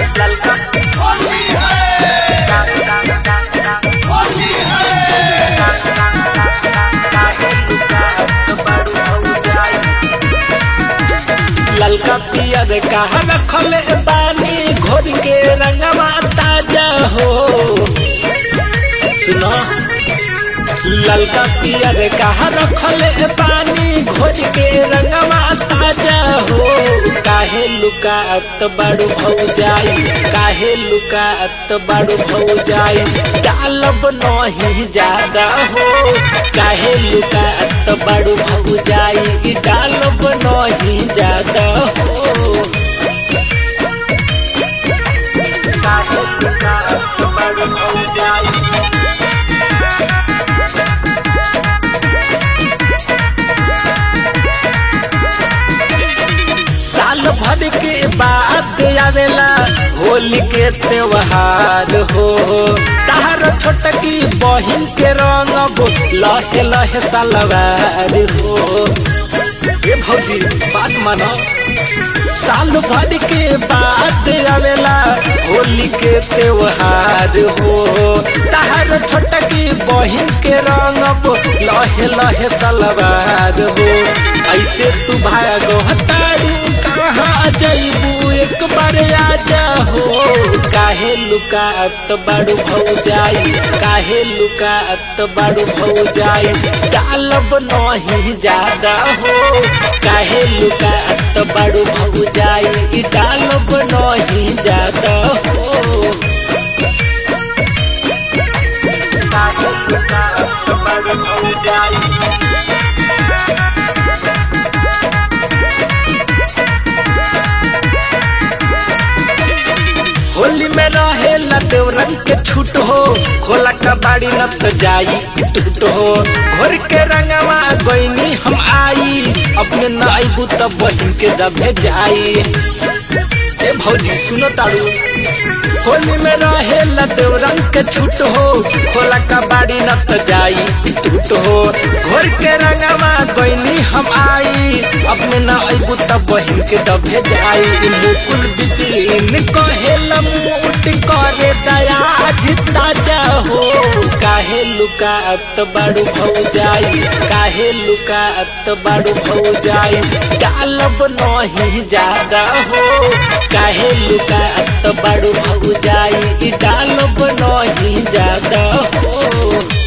ललका ललका पियर कहा रखल बानी घोर के रंगवा ताजा हो सुनो ललका पियर कहा रखल पानी घोर के रंगवा ताजा हो काहे लुकात बड़ू भौ जाई काहे लुकात बड़ू भौ जाई डालब नहीं ज्यादा हो काहे लुकात बड़ू भौ जाई डालब नहीं ज्यादा हो काहे लुकात बड़ू भौ जाई साल भर के बाद आवेला होली के त्योहार हो तार छोटकी बहिन के रंग लहे लहे सलवार हो ए भौजी बात मानो साल भर के बाद आवेला होली के त्योहार हो तार छोटकी बहिन के रंग लहे लहे सलवार हो ऐसे तू भागो तारू कहाँ जैबू एक बार आजा हो काहे लुकात बड़ू भौ जाई काहे लुकात बड़ू भौ जाई डालब नहीं ज्यादा हो काहे लुकात बड़ू भौ जाई डालब नहीं ज्यादा हो काहे लुकात बड़ू भौ जाई होली में रहे देव रंग के छूट हो खोला कबाड़ी न तो जाई टूट हो घोर के रंगवा गोइनी हम आई अपने न आईबू तब बहिन के दबे जाई ए भौजी सुनो तारू होली में रहे देव रंग के छूट हो खोला कबाड़ी न तो जाई टूट हो घोर के रंगवा गोइनी हम आई अपने न आईबू तब बहिन के दबे जाई मुकुल बिपिन कहे लमूट करे दया ताजा हो काहे लुकात बड़ू भौ जाई काहे लुकात बड़ू भौ जाई डालब नहीं ज्यादा हो काहे लुकात बड़ू भौ जाई डालब नहीं ज्यादा हो